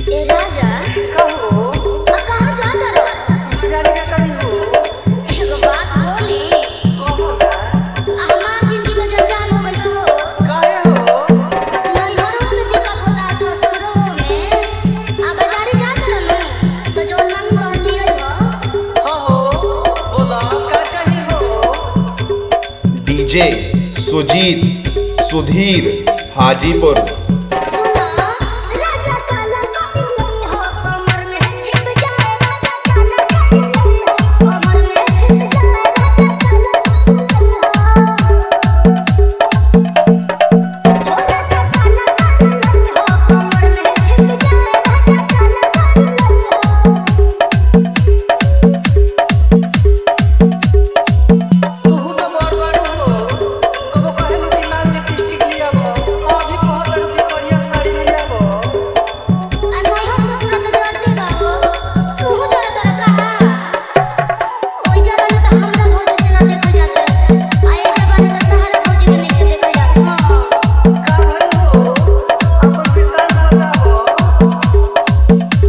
ए राजा कहो आ कहाँ जाता रह जाने का कभी हो एगो बात बोली कहो ना आ हमार जिंदगी में जंजाल हो गइल हो काहे हो नैहरों में दिक्कत होला ससुरों में आ बाजारे जात रहलू तो जो मन कर दिया हो हाँ हो बोला का चाहिए हो डीजे सुजीत सुधीर हाजीपुर सुनो राजा काला साड़ी नहीं हो कमर में छिप जाए राजा काला साड़ी नहीं हो कमर में छिप जाए राजा काला साड़ी नहीं हो कमर में छिप जाए राजा काला साड़ी नहीं हो तू तो बड़ बड़ हो कबो कहे लो कि लाल लिपस्टिक लिया हो अभी कहत रहो कि बढ़िया साड़ी लिया हो आ नहीं हो ससुर के जरती बाबू तू जरा जरा कहा ओई जरा न त हमरा भौजी से ना देखल जात आ एक जबान त तहरा भौजी के नहीं देखल जात हां का भइल हो अपन विचार बताओ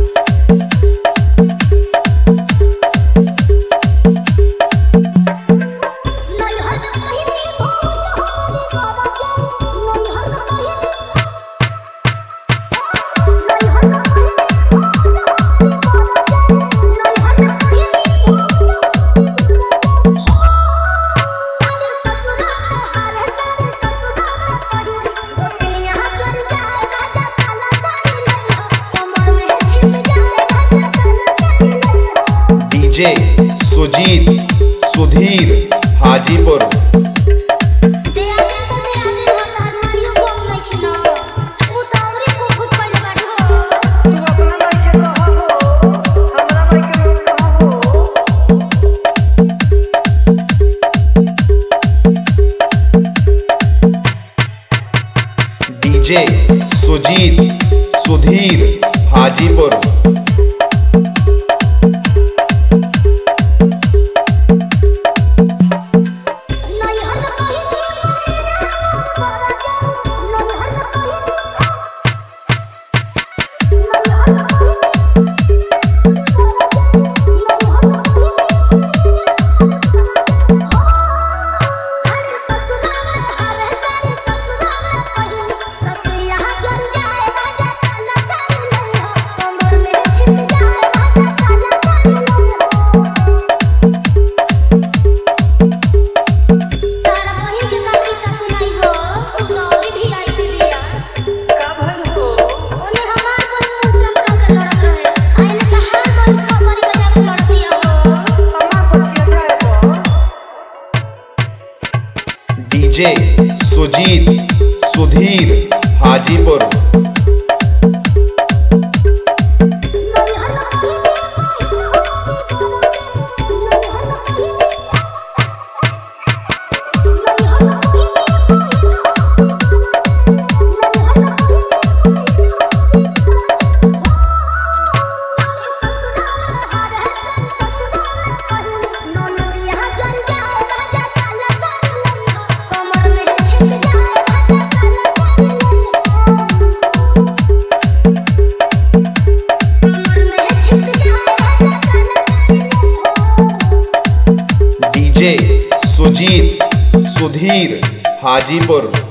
नहीं हर कहीं भौज हो बाबा के नहीं हर कहीं नहीं हर कहीं नहीं हर कहीं सारे ससुरा हारे सारे ससुरा पड़ी दुनिया चल जाए राजा काला साड़ी नहीं हो कमर में छिप जाए राजा काला साड़ी नहीं हो डीजे सुजीत सुधीर हाजीपुर दे आदे तो दे आदे हो तार मारियो कम नहीं खिना उ तावरी को खुद पहले बाड़ी हो तू अपना भाई के कहो हो हमरा भाई के कहो हो डीजे सुजीत सुधीर हाजीपुर नहीं हर कहीं बाबा के नहीं हर कहीं नहीं हर कहीं सारे ससुरा हारे सारे ससुरा पड़ी ससुया जल जाए राजा काला साड़ी नहीं हो कमर में छिप जाए राजा काला साड़ी नहीं हो तारा बहिन के काकी सासु नहीं हो उ गौरी भी आई बिया का भइल हो ओने हमार बहिन मुंह चमका के लड़त रहे आइने तहार बहिन खपरी बजा के लड़ दिया हो अम्मा पछिया जाए हो डीजे सुजीत सुधीर हाजीपुर नहीं हर कहीं नहीं हर कहीं नहीं हर डीजे सुजीत सुधीर हाजीपुर